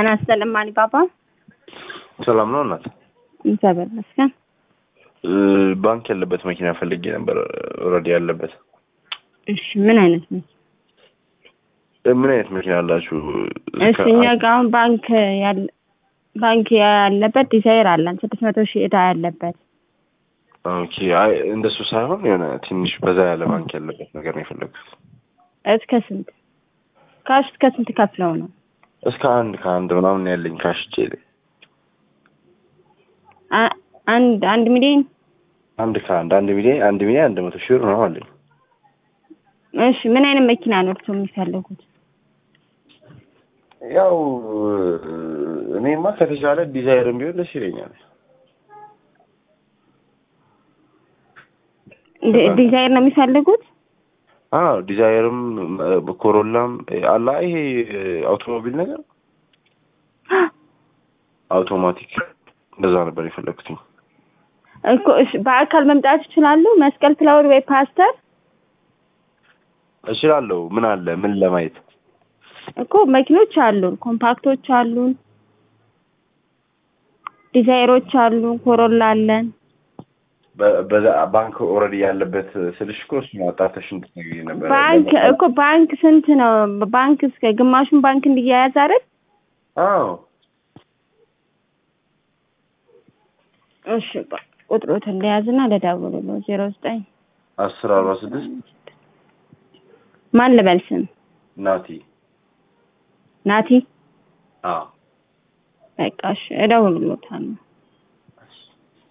ጤና ይስጥልኝ አሊባባ። ሰላም ነው እናት? እግዚአብሔር ይመስገን። ባንክ ያለበት መኪና ፈልጌ ነበር። ኦልሬዲ ያለበት። እሺ ምን አይነት ነው? ምን አይነት መኪና አላችሁ? እሺ እኛ ጋ አሁን ባንክ ያለ ባንክ ያለበት ዲዛይር አለን ስድስት መቶ ሺህ እዳ ያለበት ኦኬ። አይ እንደሱ ሳይሆን የሆነ ትንሽ በዛ ያለ ባንክ ያለበት ነገር ነው የፈለግኩት። እስከ ስንት ካሽ እስከ ስንት ከፍለው ነው? እስከ አንድ ከአንድ ምናምን ያለኝ ካሽ እጄ ላይ አ- አንድ አንድ ሚሊዮን አንድ ከአንድ አንድ ሚሊዮን አንድ ሚሊዮን አንድ መቶ ሺህ ብር ነው አለኝ። እሺ ምን አይነት መኪና ነው እርስዎ የሚፈልጉት? ያው እኔማ ከተቻለ ዲዛይርም ቢሆን ደስ ይለኛል። ዲ- ዲዛይር ነው የሚፈልጉት? አዎ ዲዛይርም ኮሮላም አላ ይሄ አውቶሞቢል ነገር አውቶማቲክ እንደዛ ነበር የፈለግኩትኝ። እኮ እሺ በአካል መምጣት ይችላሉ? መስቀል ፍላወር ወይ ፓስተር እችላለሁ። ምን አለ ምን ለማየት እኮ መኪኖች አሉን፣ ኮምፓክቶች አሉን፣ ዲዛይሮች አሉን፣ ኮሮላ አለን። በ- በዛ ባንክ ኦልሬዲ ያለበት ስልሽ እኮ እሱን አጣርተሽ እንድትነግሪኝ ነበር። ባንክ እኮ ባንክ ስንት ነው? ባንክ እስከ ግማሹን ባንክ እንዲያያዝ አይደል? አዎ እሺ ቆይ ቁጥሮትን ለያዝና ለደውልልዎ ዜሮ ዘጠኝ አስር አርባ ስድስት ማን ልበል ስም? ናቲ ናቲ አዎ በቃ እሺ እደውልልዎታለሁ።